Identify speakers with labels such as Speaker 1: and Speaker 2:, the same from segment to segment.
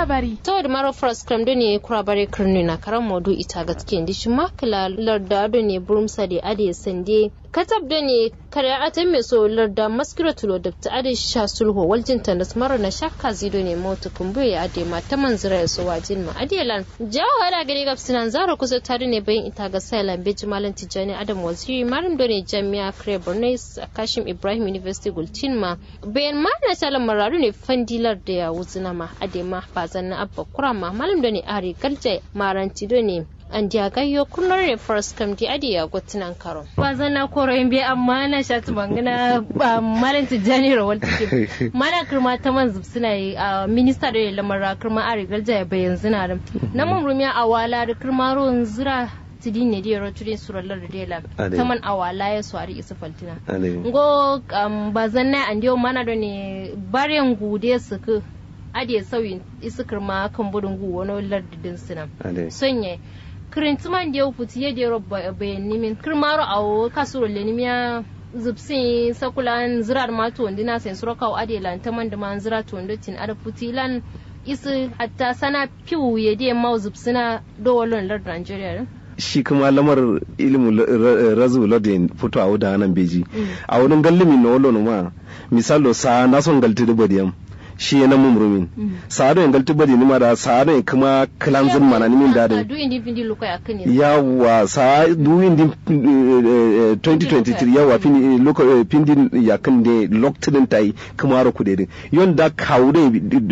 Speaker 1: labari
Speaker 2: to da maro first cram do ne kura bare kirni na karan modu ita gaske ndi shi makala larda do ne burumsa da ade sande katab da ne kare atan mai so larda maskira tulo da ta ade sha sulho waljin ta da mara na shakka zido ne mota kumbu ya ade ma ta manzira ya so wajin ma ade lan jawo hada gari gab sinan zara kusa tare ne bayan ita ga sailan beji malam tijani adam waziri malam do ne jami'a kare borno kashim ibrahim university gultin ma bayan ma na talan mararu ne fandilar da ya wuzina ma ade ma ba zanna abba kura ma malam da ne ari galje maranti do ne an dia gayyo kunnar ne first kam di adi ya gotunan karo ba zanna koro in bi amma na shatu bangana ba malam tijani rawal take mana kirma ta man suna yi a minista da lamar kirma ari galje ya bayan zina da na mun rumiya a wala da kirma ruwan zira tidin ne diyar turin surallar da dela taman awala ya swari isa faltina ngo ba zanna an diyo mana da ne baryan gude su ku adiye sauyin isikir ma kan budun gu wani lardidin sinam sonye kirintiman da ya futi ya dero bayan nimin kirmaro a kasuro lenimiya zubsin sakulan zirar ma to ndina sen suraka wa adiye lantaman da man zira to ndotin ada futilan isi hatta sana piwu ya diye ma zubsina dowalon lardin Nigeria
Speaker 3: shi kuma lamar ilimin razu ladin fito a wuda nan beji a wurin gallimi na wallon ma misalo sa na son galti da badiyam shi ya namun rumin sa'adu in galti badi nima da sa'adu in kuma kilanzin mana nimin dadin yawa sa du indin 2023 yawa pindin ya kan de loktinin tai kuma ro kudede yon da kawude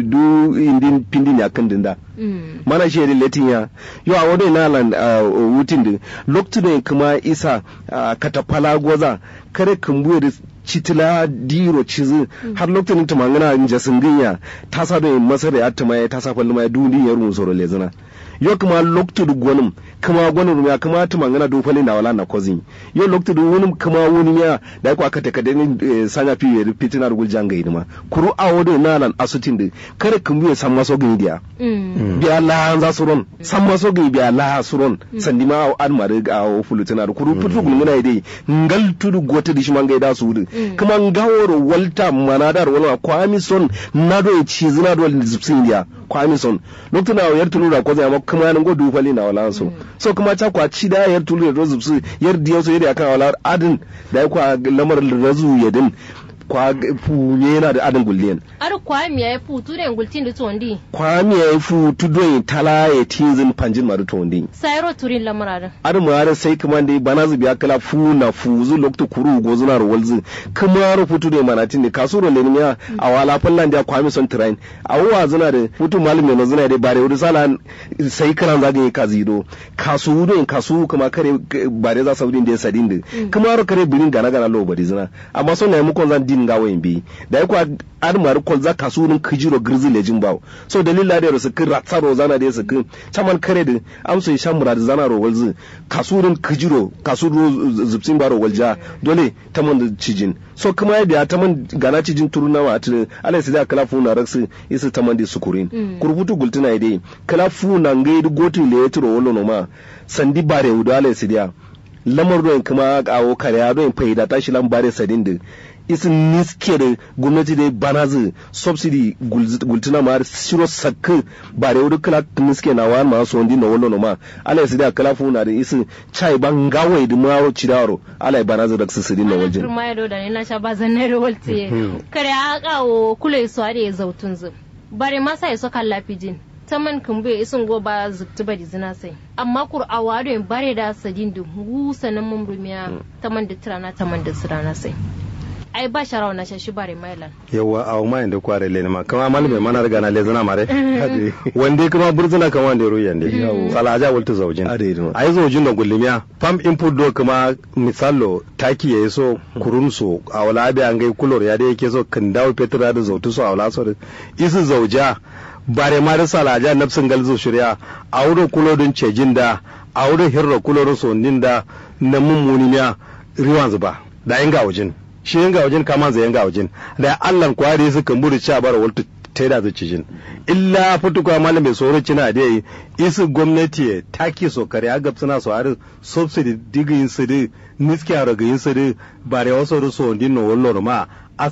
Speaker 3: du indin pindin ya kan dinda mana shi da latin ya yo a wadai na lan wutin din loktinin kuma isa katafala goza kare kumbuye da citila diro cizi har lokacin ta mangana in jasin ginya ta sa da masar ya ta mai ta sa falli mai duni ya rumu soro lezina yo kuma lokacin da gwanin kuma gwanin ya kuma ta mangana do falli da wala na kozin yo lokacin da wani kuma wani ya da ko aka ta kada ni sanya fi ya fitina da guljan ga idima kuru a wode na lan asutin da kare kumbu ya san maso gin dia biya la za su ron san maso gin biya la su ron sandi ma an mare ga fulutina da kuru putu gulmuna dai ngal tudu gota dishi manga da su wudu kuma ngaworo walta manadar wala kwami son na do ci zina do zipsin dia kwami son lokacin da yar tulu da ko zai amma kuma nan go dufali na wala so so kuma ta kwa ci da yar tulu da zipsi yar diyo so yar akan wala adin da kwa lamar razu yadin kwa funye yana da adin gulliyan.
Speaker 2: Ar kwa mi ya fu tu den gultin da tondi.
Speaker 3: Kwa mi ya fu tu don tala ya tinzin panjin maru tondi.
Speaker 2: Sayro turin lamara.
Speaker 3: Ar mu har sai kuma dai bana zubi kala fu na fu zu lokto kuru go zuna ro walzu. Kuma ro futu da manatin da kasuro le miya a wala fallan da kwa mi son train. A wa zuna da futu malum ne zuna da bare wuri sala sai kana zaga ka zido. Kasu do in kasu kuma kare bare za saudin da sadin da. Kuma ro kare birin gana gana lo bari zuna. Amma son na mu kon zan din ga wayin bi da ya kwa armar kol za ka sunin kijiro girzi lejin bawo so dalila da su kin ratsaro zana da su kin chaman kare da amso ya shan murad zana ro walzi kasurin kijiro kasuro zubsin baro walja dole ta man da cijin so kuma ya biya ta man gana cijin turuna wa atin alai sai da kala funa raksu isa ta man da sukurin kurbutu gultuna dai kala funa ngai gotin le ya turo wallo no ma sandi bare wuda alai sai lamar ruwan kuma kawo kare ruwan faida tashi lambare sadin da isin niske da gwamnati da banazi subsidy gultuna ma shiro sakka ba da yau kala niske na wani ma so ndi na wallo ma ala yasi da kala fu na da isin chai ban gawai da mawo cidaro ala ya banazi da su sidin na wajen
Speaker 2: ma ya da ne na sha bazan na rawalti kare a kawo kula su da ya zautun zu bare ma sai so kan lafijin taman kan bai isin go ba zubtu bari zina sai amma kur'awa da bare da sadin da gusa nan mumrumiya taman da tirana taman da sirana sai ai ba sharawa na shashi bare mailan
Speaker 3: yawa a ma inda kware le ma kama malme mana riga na le zana mare wande kuma burzuna kama wande ruyan de sala aja walta zaujin ai zaujin da gullimiya pam input do kuma misalo taki yayi so kurun so a wala abi an gai kulor ya da yake so kan dawo petra da zautu so a wala so isu zauja bare ma da sala aja nafsin galzo shirya a wurin kulodin cejin da a wurin hirra kulorin so da na mummuniya riwan zuba da inga wajen shi yanga wajen kama zai yanga wajen da allan kwari su kan buri cha bara waltu ta da zuci jin illa futuka malam mai tsoro cina da yi isu gwamnati taki so kare agab suna so har subsidy digin su da niski a ragayin su da bare wasu so din no wallo ma